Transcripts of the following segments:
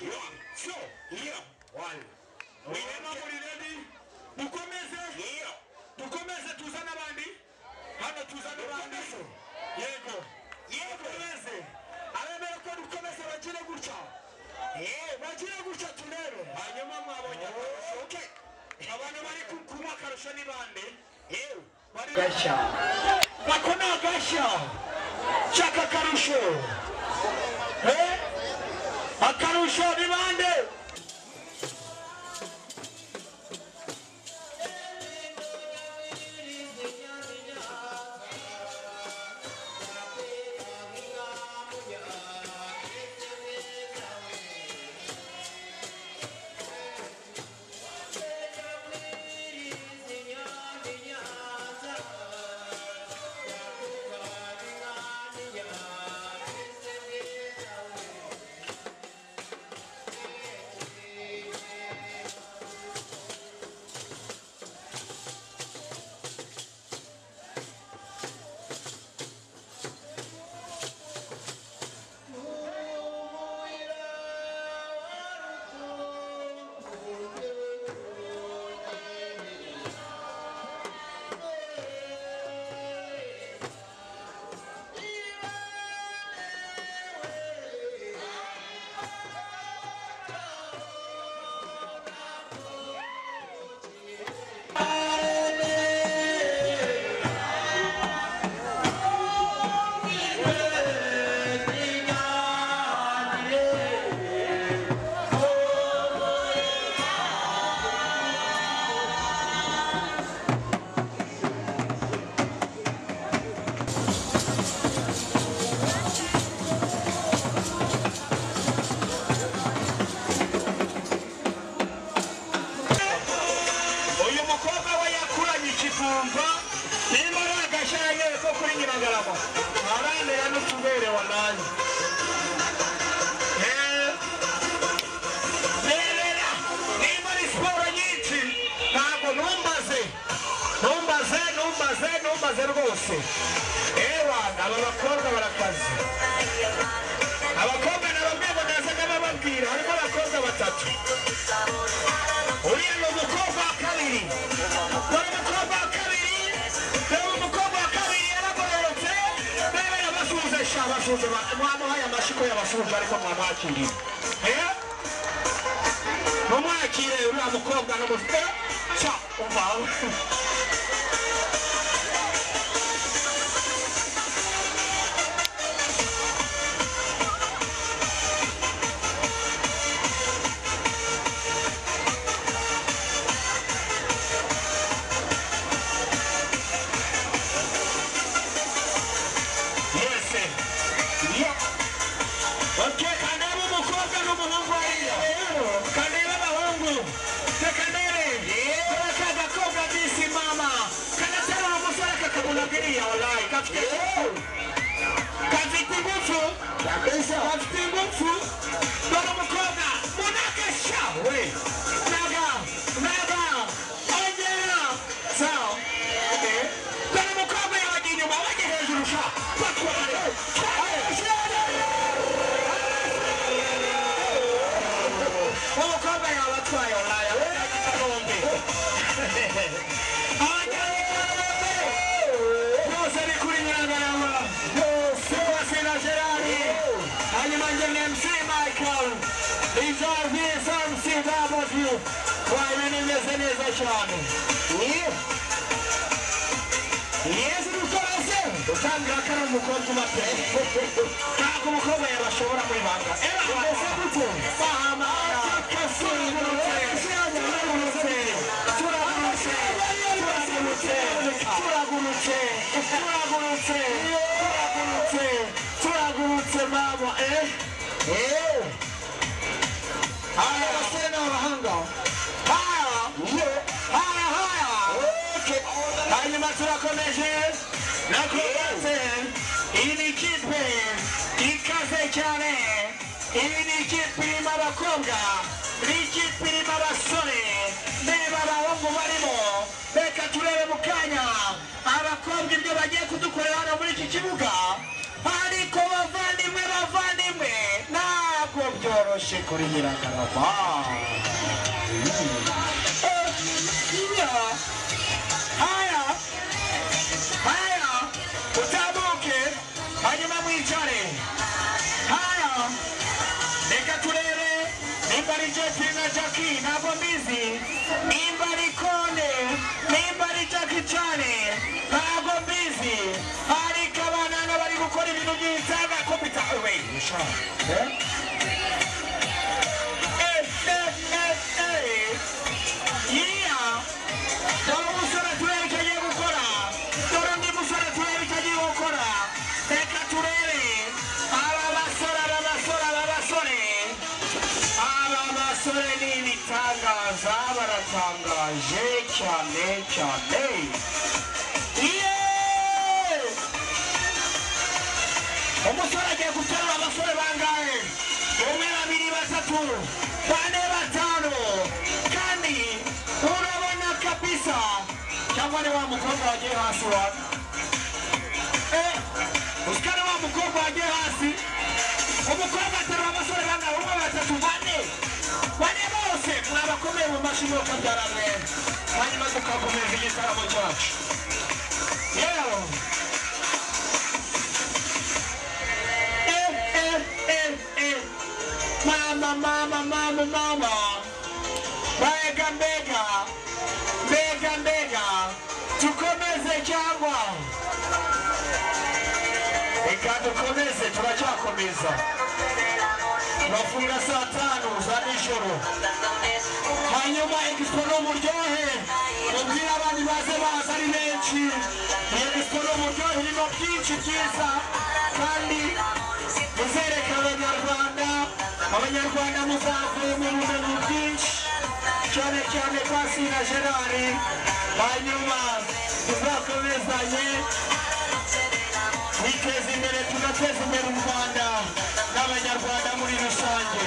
Mwisho. Ndio. One. Mwinema muri ready? Dukomeze. Ndio. Dukomeze tuzane abandi. Hano tuzane abandi. Dukomeze. Yego. Yego. Dukomeze. Abemera ko dukomeze bagire gutya. Yego. Bagire gutya turebe. Hanyuma mwabonye akarusho. Okay. Abantu bari ku- kunywa akarusho ni bande. Yego. Bari gashya Ako ni agashya. Shaka akarusho. Eh? Akarusho ni bande. uyu mukobwa we yakuranye ikivumba niba ari agashya yewe ko kuri nyiragarama arantera n'utuberewa nanjye Eh, berera niba ari siporo nyinshi ntabwo numbaze numbaze numbaze numbaze rwose ewa aba bakobwa barakaze abakobwa na bamwe ngo nazaga bababwira harimo abakobwa batatu uriya ni umukobwa wa kabiri dore umukobwa wa kabiri dore umukobwa wa kabiri yaragororotse rero yabasuhuze sha basuhuze ba- mwamuhaye amashyi ko yabasuhuje ariko mwamwakiriye Eh? mumwakire uriya mukobwa n'umufite sha umva mwese Ndio. okay kandeba umukobwa n'umuhungu hariya kandeba abahungu tekandere karake agakobwa bisi mama kanaterura umusore kakabona biriya olayi gafite gafite ingufu kabisa gafite ingufu dore umukobwa munagasha we naga naga ongera sawa Eh, dore umukobwa yabajya inyuma bajya hejuru sha bakware umukobwa yabatwaye olaya we yagize bombi bose ni kuri nyiragarama bose na gerard hanyuma njye ni mc michael izo visa mc w wayo nimeze neza cyane yezu rukorose utangira ko ari umukobwa ubatse ntabwo umukobwa yabashobora muri banga era Mbese gute? bahamara turagurutse turagurutse turagurutse turagurutse turagurutse turagurutse turagurutse turagurutse mama eh yewe aya basore n'abahanga haya yewe haya haya okay hanyuma turakomeje nakoze iyi ni ikipe ikaze cyane iyi ni ikipe irimo abakobwa n'ikipe irimo abasore reba abahungu barimo reka turebe mu kanya abakobwa ibyo bagiye kudukorera hano muri iki kibuga ariko bavandimwe bavandimwe ntabwo byoroshye byoroshye kuri nyirakarama haya haya haya utamuke hanyuma mwicare haya reka turere nimba ari jepi na jaki ntabwo mbizi nimba ari kone nimba ari jaki cyane ntabwo mbizi ariko abana bari gukora ibintu by'insanga kompita we Eh, eh, eh, eh. Yeah. Dore umusore turebe icyo agiye gukora. Dore undi musore turebe icyo agiye gukora. Reka turebe. Aba basore, aba basore, aba basore. Aba basore ni ibitangaza, baratangaje cyane cyane. Yeah! Umusore agiye guterura abasore bangahe? Umwe, babiri, batatu, bane, batanu. Kandi urabona kabisa cyangwa ni wa mukobwa wagiye hasi wa Eh, usika ni wa mukobwa wagiye hasi umukobwa aterura abasore bangahe umwe batatu bane bane bose mwabakomeye mu mashyi y'uko byaramwe hanyuma tukakomeza igitaramo cyacu yewe Eh, eh, eh, eh. Mama, mama, mama, mama. Mbega, mbega. Mbega, mbega. Tukomeze cyangwa reka dukomeze turacyakomeza bafunga saa tanu za nijoro hanyuma egispo n'umuryohe mubwire abandi baze baza ari benshi iyo egispo n'umuryohe irimo byinshi byiza kandi muzereka abanyarwanda abanyarwanda muzavuye mu bumenyi bwinshi cyane cyane kwasina gerard hanyuma tuzakomezanye twiteze imbere tunateze imbere u rwanda n'abanyarwanda muri rusange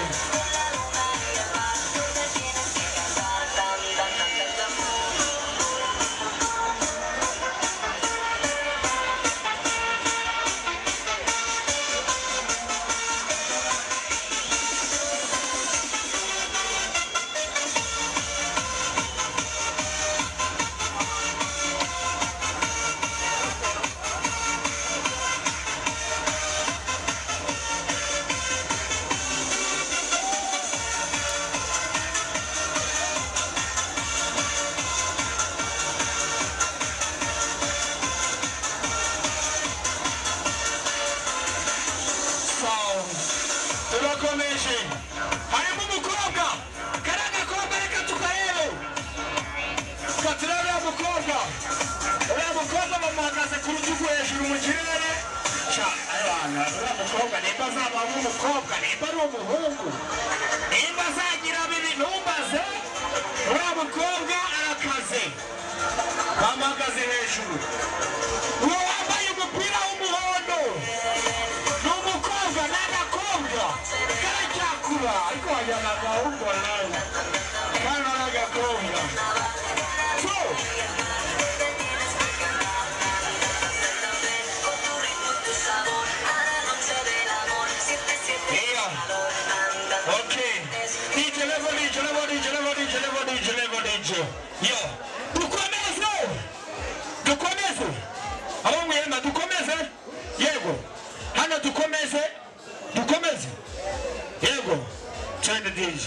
sound turakomeje harimo umukobwa kariya gakobwa reka tukarebe tukatira uriya mukobwa uriya mukobwa bamuhagaze ku rutugu hejuru mu kirere Ca, abana, uriya mukobwa nimba azaba ari umukobwa nimba ari umuhungu nimba azagira bibiri ntumbaze uriya mukobwa arakaze bamuhagaze hejuru uwo wambaye umupira w'umuhondo ni umukobwa n'agakobwa karacyakura ariko wajyana agahungu nawe kano n'agakobwa so iya okay DJ levo DJ levo DJ levo DJ levo DJ levo DJ yo dukomeze dukomeze abo mwihema dukomeze yego hano dukomeze dukomeze yego cyane DJ